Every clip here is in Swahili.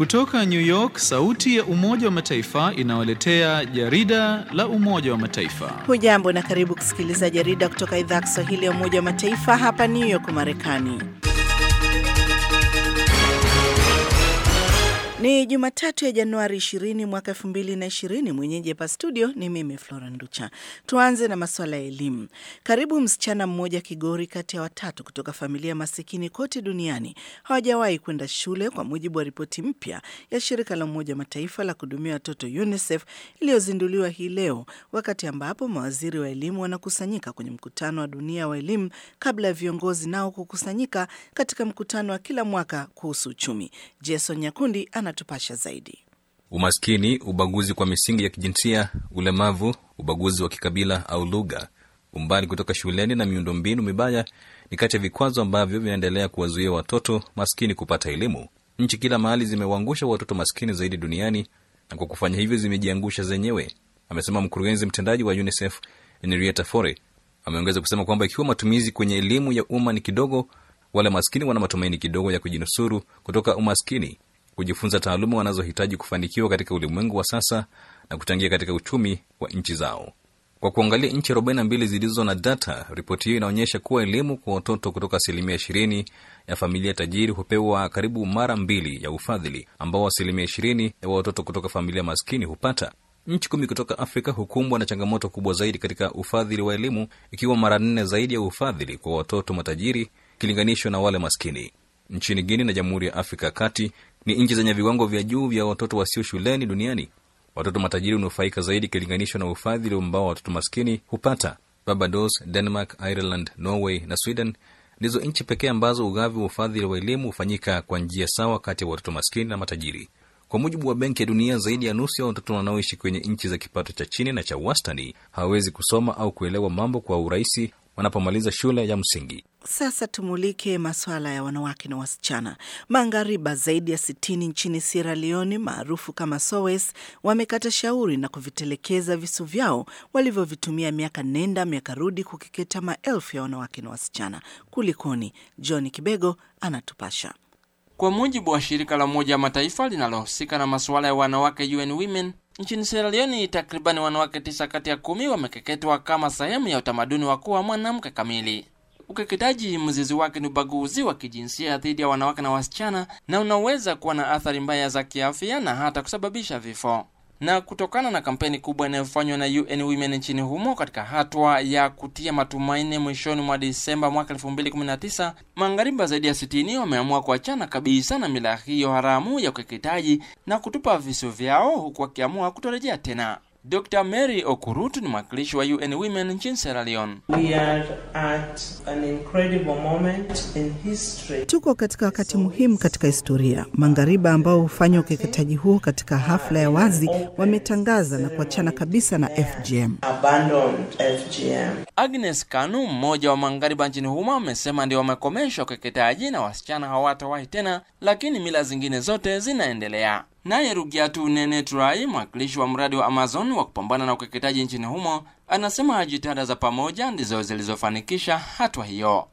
Kutoka New York, sauti ya Umoja wa Mataifa inawaletea jarida la Umoja wa Mataifa. Hujambo na karibu kusikiliza jarida kutoka idhaa ya Kiswahili ya Umoja wa Mataifa hapa New York, Marekani. Ni Jumatatu ya Januari 20 mwaka 2020. Mwenyeji hapa studio ni mimi Flora Nducha. Tuanze na masuala ya elimu. Karibu msichana mmoja Kigori kati ya watatu kutoka familia masikini kote duniani hawajawahi kwenda shule, kwa mujibu wa ripoti mpya ya shirika la Umoja wa Mataifa la kuhudumia watoto UNICEF iliyozinduliwa hii leo, wakati ambapo mawaziri wa elimu wanakusanyika kwenye mkutano wa dunia wa elimu kabla ya viongozi nao kukusanyika katika mkutano wa kila mwaka kuhusu uchumi. Jason Nyakundi anatupasha zaidi. Umaskini, ubaguzi kwa misingi ya kijinsia, ulemavu, ubaguzi wa kikabila au lugha, umbali kutoka shuleni na miundombinu mibaya ni kati ya vikwazo ambavyo vinaendelea kuwazuia watoto maskini kupata elimu. Nchi kila mahali zimewaangusha watoto maskini zaidi duniani na kwa kufanya hivyo zimejiangusha zenyewe, amesema mkurugenzi mtendaji wa UNICEF Henrietta Fore. Ameongeza kusema kwamba ikiwa matumizi kwenye elimu ya umma ni kidogo, wale maskini wana matumaini kidogo ya kujinusuru kutoka umaskini kujifunza taaluma wanazohitaji kufanikiwa katika ulimwengu wa sasa na kuchangia katika uchumi wa nchi zao. Kwa kuangalia nchi 42 zilizo na data, ripoti hiyo inaonyesha kuwa elimu kwa watoto kutoka asilimia 20 ya familia tajiri hupewa karibu mara mbili ya ufadhili ambao asilimia 20 ya watoto kutoka familia maskini hupata. Nchi kumi kutoka Afrika hukumbwa na changamoto kubwa zaidi katika ufadhili wa elimu, ikiwa mara nne zaidi ya ufadhili kwa watoto matajiri ikilinganishwa na wale maskini. Nchini Guinea na Jamhuri ya Afrika ya Kati ni nchi zenye viwango vya juu vya watoto wasio shuleni duniani. Watoto matajiri hunufaika zaidi ikilinganishwa na ufadhili ambao watoto maskini hupata. Barbados, Denmark, Ireland, Norway na Sweden ndizo nchi pekee ambazo ugavi wa ufadhili wa elimu hufanyika kwa njia sawa kati ya watoto maskini na matajiri. Kwa mujibu wa Benki ya Dunia, zaidi ya nusu ya watoto wanaoishi kwenye nchi za kipato cha chini na cha wastani hawawezi kusoma au kuelewa mambo kwa urahisi wanapomaliza shule ya msingi. Sasa tumulike masuala ya wanawake na wasichana. Maghariba zaidi ya sitini nchini Sierra Leone maarufu kama SOWES wamekata shauri na kuvitelekeza visu vyao walivyovitumia miaka nenda miaka rudi kukeketa maelfu ya wanawake na wasichana. Kulikoni? John Kibego anatupasha. Kwa mujibu wa shirika la Umoja wa Mataifa linalohusika na masuala ya wanawake UN Women nchini Sierra Leone, takribani wanawake tisa kati ya kumi wamekeketwa kama sehemu ya utamaduni wa kuwa mwanamke kamili. Ukeketaji mzizi wake ni ubaguzi wa kijinsia dhidi ya wanawake na wasichana, na unaweza kuwa na athari mbaya za kiafya na hata kusababisha vifo. Na kutokana na kampeni kubwa inayofanywa na UN Women nchini humo katika hatua ya kutia matumaini, mwishoni mwa Disemba mwaka 2019 maghariba zaidi ya 60 wameamua kuachana kabisa na mila hiyo haramu ya ukeketaji na kutupa visu vyao, huku wakiamua kutorejea tena. Dr. Mary Okurutu ni mwakilishi wa UN Women nchini Sierra Leone. We are at an incredible moment in history. Tuko katika wakati muhimu katika historia. Maghariba ambao hufanya ukeketaji huo katika hafla ya wazi wametangaza na kuachana kabisa na FGM. Abandoned FGM. Agnes Kanu, mmoja wa maghariba nchini humo, amesema ndio wamekomesha ukeketaji na wasichana hawatawahi tena, lakini mila zingine zote zinaendelea. Naye Rugiatu Nene Turai, mwakilishi wa mradi wa Amazon wa kupambana na ukeketaji nchini humo, anasema jitihada za pamoja ndizo zilizofanikisha hatua hiyo.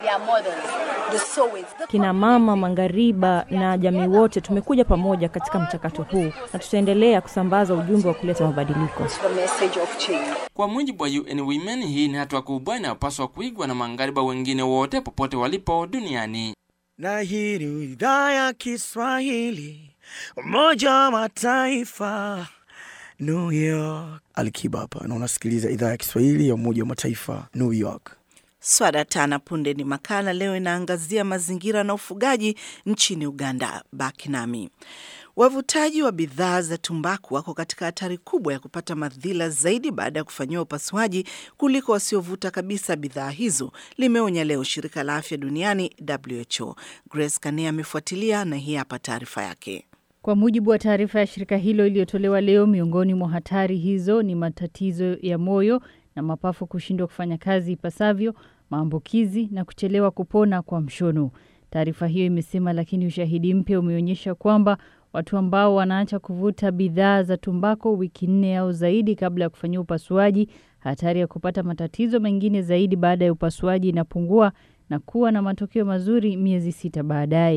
Kina mama maghariba na jamii wote tumekuja pamoja katika mchakato huu na tutaendelea kusambaza ujumbe wa kuleta mabadiliko. Kwa mujibu wa UN Women, hii ni hatua kubwa inayopaswa kuigwa na maghariba wengine wote popote walipo duniani. Na hii ni idhaa ya Kiswahili Umoja wa Mataifa, New York. Alikiba hapa na unasikiliza idhaa ya Kiswahili ya Umoja wa Mataifa, New York. Swada tana punde ni makala leo inaangazia mazingira na ufugaji nchini Uganda. Baki nami. Wavutaji wa bidhaa za tumbaku wako katika hatari kubwa ya kupata madhila zaidi baada ya kufanyiwa upasuaji kuliko wasiovuta kabisa bidhaa hizo, limeonya leo shirika la afya duniani WHO. Grace Kane amefuatilia na hii hapa taarifa yake. Kwa mujibu wa taarifa ya shirika hilo iliyotolewa leo, miongoni mwa hatari hizo ni matatizo ya moyo na mapafu kushindwa kufanya kazi ipasavyo, maambukizi na kuchelewa kupona kwa mshono. Taarifa hiyo imesema, lakini ushahidi mpya umeonyesha kwamba watu ambao wanaacha kuvuta bidhaa za tumbako wiki nne au zaidi kabla ya kufanyia upasuaji, hatari ya kupata matatizo mengine zaidi baada ya upasuaji inapungua na kuwa na matokeo mazuri miezi sita baadaye.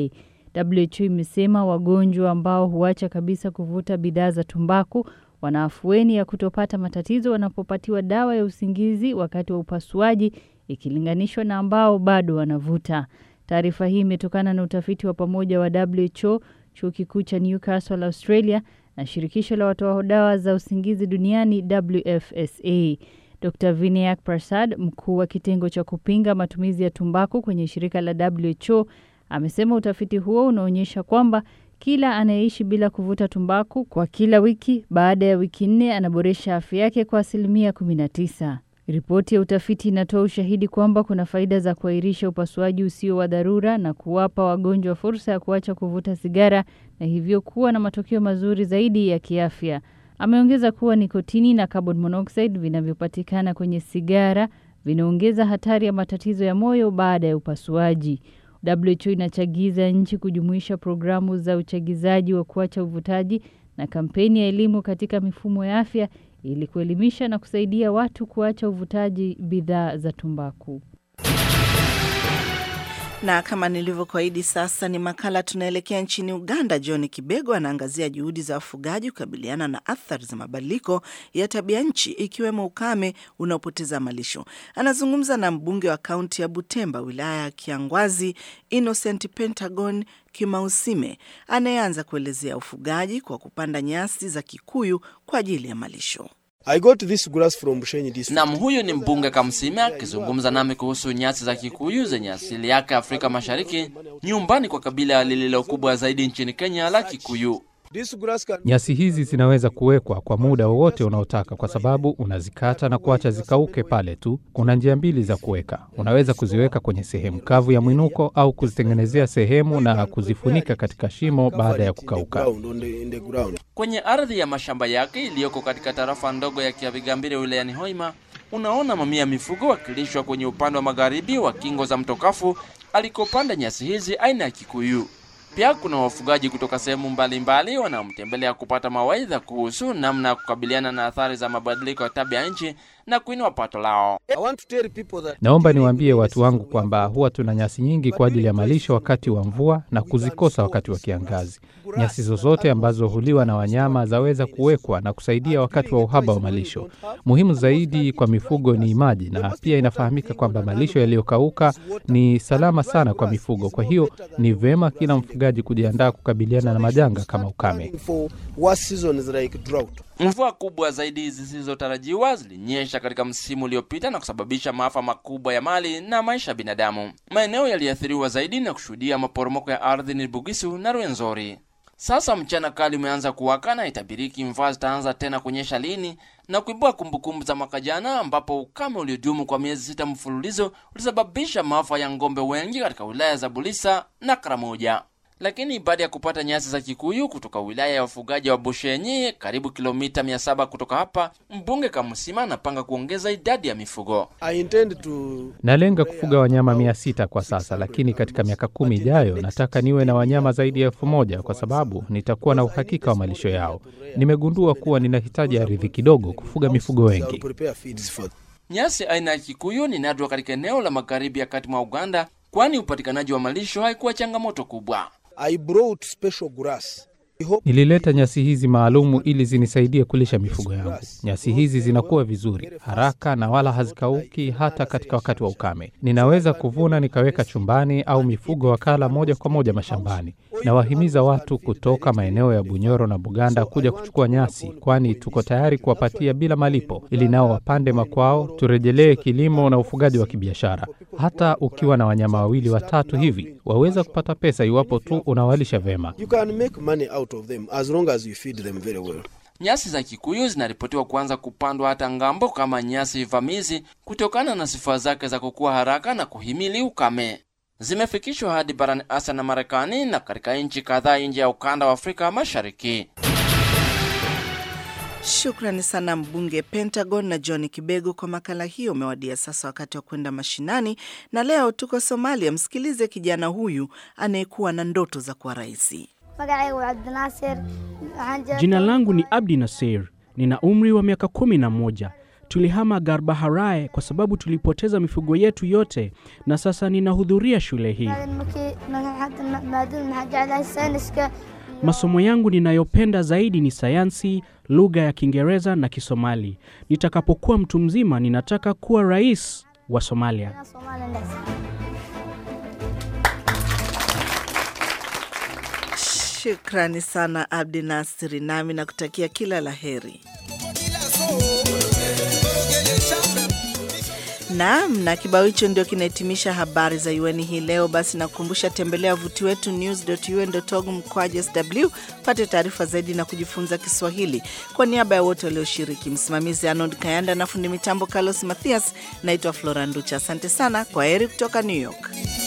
WHO imesema wagonjwa ambao huacha kabisa kuvuta bidhaa za tumbaku wana afueni ya kutopata matatizo wanapopatiwa dawa ya usingizi wakati wa upasuaji ikilinganishwa na ambao bado wanavuta. Taarifa hii imetokana na utafiti wa pamoja wa WHO, chuo kikuu cha Newcastle Australia na shirikisho la watoa dawa za usingizi duniani WFSA. Dr Vinayak Prasad, mkuu wa kitengo cha kupinga matumizi ya tumbaku kwenye shirika la WHO, amesema utafiti huo unaonyesha kwamba kila anayeishi bila kuvuta tumbaku kwa kila wiki baada ya wiki nne anaboresha afya yake kwa asilimia 19. Ripoti ya utafiti inatoa ushahidi kwamba kuna faida za kuahirisha upasuaji usio wa dharura na kuwapa wagonjwa fursa ya kuacha kuvuta sigara na hivyo kuwa na matokeo mazuri zaidi ya kiafya. Ameongeza kuwa nikotini na carbon monoxide vinavyopatikana kwenye sigara vinaongeza hatari ya matatizo ya moyo baada ya upasuaji. WHO inachagiza nchi kujumuisha programu za uchagizaji wa kuacha uvutaji na kampeni ya elimu katika mifumo ya afya ili kuelimisha na kusaidia watu kuacha uvutaji bidhaa za tumbaku. Na kama nilivyokuahidi, sasa ni makala. Tunaelekea nchini Uganda. John Kibego anaangazia juhudi za wafugaji kukabiliana na athari za mabadiliko ya tabia nchi, ikiwemo ukame unaopoteza malisho. Anazungumza na mbunge wa kaunti ya Butemba, wilaya ya Kiangwazi, Innocent Pentagon Kimausime, anayeanza kuelezea ufugaji kwa kupanda nyasi za Kikuyu kwa ajili ya malisho. I got this grass from Bushenyi district. Nam, huyu ni mbunge Kamsime akizungumza nami kuhusu nyasi za Kikuyu zenye asili yake Afrika Mashariki, nyumbani kwa kabila lililo kubwa zaidi nchini Kenya la Kikuyu. This grass can Nyasi hizi zinaweza kuwekwa kwa muda wowote unaotaka, kwa sababu unazikata na kuacha zikauke pale tu. Kuna njia mbili za kuweka. Unaweza kuziweka kwenye sehemu kavu ya mwinuko au kuzitengenezea sehemu na kuzifunika katika shimo baada ya kukauka. ground on the, in the ground. Kwenye ardhi ya mashamba yake iliyoko katika tarafa ndogo ya Kiabigambire wilayani Hoima, unaona mamia ya mifugo wakilishwa kwenye upande wa magharibi wa kingo za mto Kafu alikopanda nyasi hizi aina ya Kikuyu. Pia kuna wafugaji kutoka sehemu mbalimbali wanaomtembelea kupata mawaidha kuhusu namna ya kukabiliana na athari za mabadiliko ya tabia nchi na kuinua pato lao. I want to tell people that Naomba niwaambie watu wangu kwamba huwa tuna nyasi nyingi kwa ajili ya malisho wakati wa mvua na kuzikosa wakati wa kiangazi. Nyasi zozote ambazo huliwa na wanyama zaweza kuwekwa na kusaidia wakati wa uhaba wa malisho. Muhimu zaidi kwa mifugo ni maji, na pia inafahamika kwamba malisho yaliyokauka ni salama sana kwa mifugo. Kwa hiyo ni vema kila mfugaji kujiandaa kukabiliana na majanga kama ukame. for worse seasons like drought. Mvua kubwa zaidi zisizotarajiwa zilinyesha katika msimu uliopita na kusababisha maafa makubwa ya mali na maisha ya binadamu. Maeneo yaliathiriwa zaidi na kushuhudia maporomoko ya ardhi ni Bugisu na Rwenzori. Sasa mchana kali umeanza kuwaka na itabiriki mvua zitaanza tena kunyesha lini na kuibua kumbukumbu za mwaka jana ambapo ukame uliodumu kwa miezi sita mfululizo ulisababisha maafa ya ng'ombe wengi katika wilaya za Bulisa na Karamoja. Lakini baada ya kupata nyasi za Kikuyu kutoka wilaya ya wafugaji wa Bushenyi, karibu kilomita 700 kutoka hapa, mbunge Kamusima anapanga kuongeza idadi ya mifugo. I intend to Nalenga kufuga wanyama mia sita kwa sasa, lakini katika miaka kumi ijayo nataka niwe na wanyama zaidi ya elfu moja kwa sababu nitakuwa na uhakika wa malisho yao. Nimegundua kuwa ninahitaji ardhi kidogo kufuga mifugo I'll wengi. prepare feeds for Nyasi aina ya Kikuyu ni nadra katika eneo la magharibi ya kati mwa Uganda, kwani upatikanaji wa malisho haikuwa changamoto kubwa. I brought special grass. I hope Nilileta nyasi hizi maalumu ili zinisaidie kulisha mifugo yangu. Nyasi hizi zinakuwa vizuri haraka na wala hazikauki hata katika wakati wa ukame. Ninaweza kuvuna nikaweka chumbani au mifugo wakala moja kwa moja mashambani. Nawahimiza watu kutoka maeneo ya Bunyoro na Buganda kuja kuchukua nyasi, kwani tuko tayari kuwapatia bila malipo, ili nao wapande makwao, turejelee kilimo na ufugaji wa kibiashara. Hata ukiwa na wanyama wawili watatu hivi, waweza kupata pesa iwapo tu unawalisha vema. you can make money out of them as long as you feed them very well. Nyasi za Kikuyu zinaripotiwa kuanza kupandwa hata ngambo kama nyasi vamizi kutokana na sifa zake za kukua haraka na kuhimili ukame. Zimefikishwa hadi barani Asia na Marekani na katika nchi kadhaa nje ya ukanda wa Afrika Mashariki. Shukrani sana mbunge Pentagon na John Kibego kwa makala hiyo. Umewadia sasa wakati wa kwenda mashinani, na leo tuko Somalia. Msikilize kijana huyu anayekuwa na ndoto za kuwa raisi. Jina langu ni Abdi Nasir, nina umri wa miaka kumi na moja. Tulihama Garbaharai kwa sababu tulipoteza mifugo yetu yote, na sasa ninahudhuria shule hii. Masomo yangu ninayopenda zaidi ni sayansi, lugha ya Kiingereza na Kisomali. Nitakapokuwa mtu mzima, ninataka kuwa rais wa Somalia. Shukrani sana Abdi Nasiri, nami nakutakia kila la heri. Naam, na kibao hicho ndio kinahitimisha habari za UN hii leo. Basi nakukumbusha, tembelea wavuti wetu news.un.org mkwaju sw pate taarifa zaidi na kujifunza Kiswahili. Kwa niaba ya wote walioshiriki, msimamizi Arnold Kayanda na fundi mitambo Carlos Mathias, naitwa Flora Nducha. Asante sana, kwa heri kutoka New York.